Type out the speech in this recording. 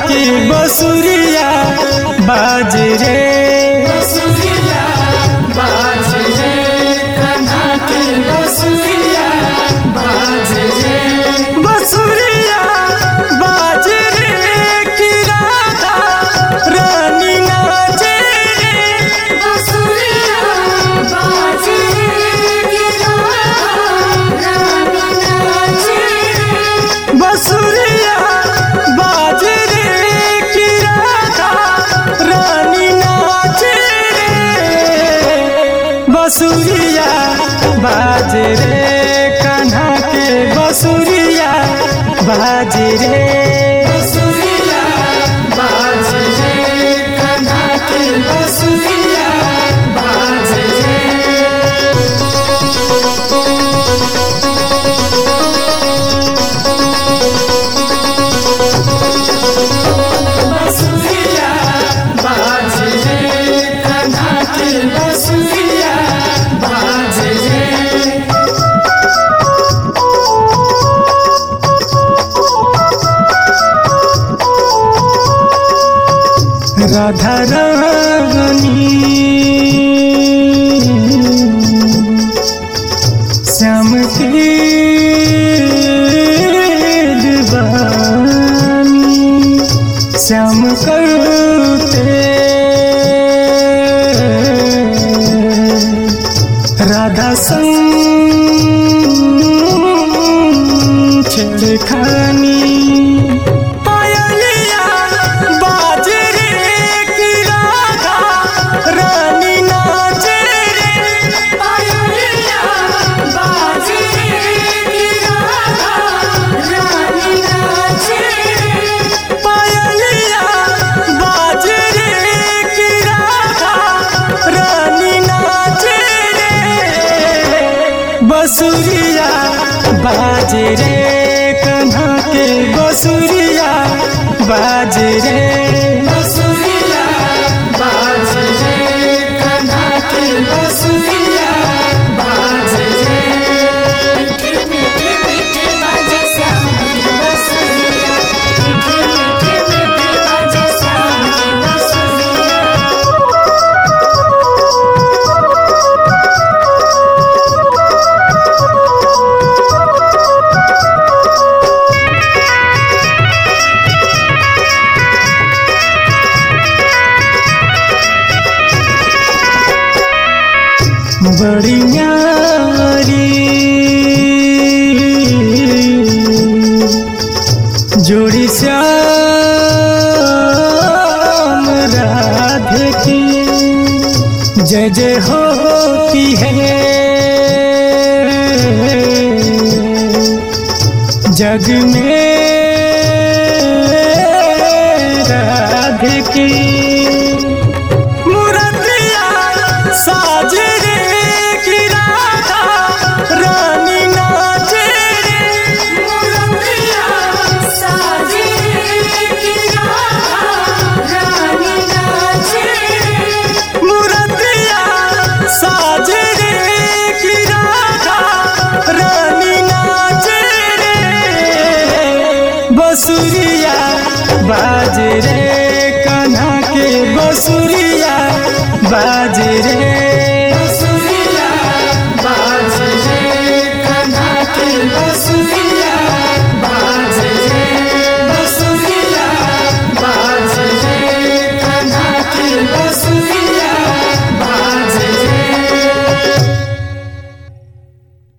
की बसुरिया बाज रे बसुरिया बाज रे कन्हा के बसुरिया बाज रे बसुरिया बाज रे की राधा रानी नाचे रे बसुरिया बाज रे गिरा रानी नाचे बसुरिया बाज रे की राधा रानी नाचे रे बसुरिया बाज रे कान्हा के बसुरिया बाज रे बसुरिया बाज रे कन्हा के बसुरिया बाज रे बसुरिया बाज रे कन्हा के बसुरिया बाज रे राधा रानी श्याम की दीवानी श्याम करते राधा संग छेड़खानी पायलिया बाज रे की राधा रानी नाचे रे पायलिया बाज रे गिरा रानी नाचे पायलिया बाज रे की राधा रानी नाचे रे बसुरिया बाज रे कन्हा के बसुरिया बाज रे बसुरिया बाज रे कन्हा के बसुरिया बाज रे मीठे मीठे मीठे बाजे श्याम की बसुरिया मीठे मीठे मीठे बाजे श्याम की बसुरिया बड़ी न्यारी जोड़ी श्याम राधे की जय जय होती है जग में राधे की मुरतिया साज रे की राधा रानी नाचे रे मुरतिया साजे गिरा रानी नाचे मुरतिया साज रे की राधा रानी नाचे रे बसुरिया बाज रे कान्हा के बसुरिया बाज रे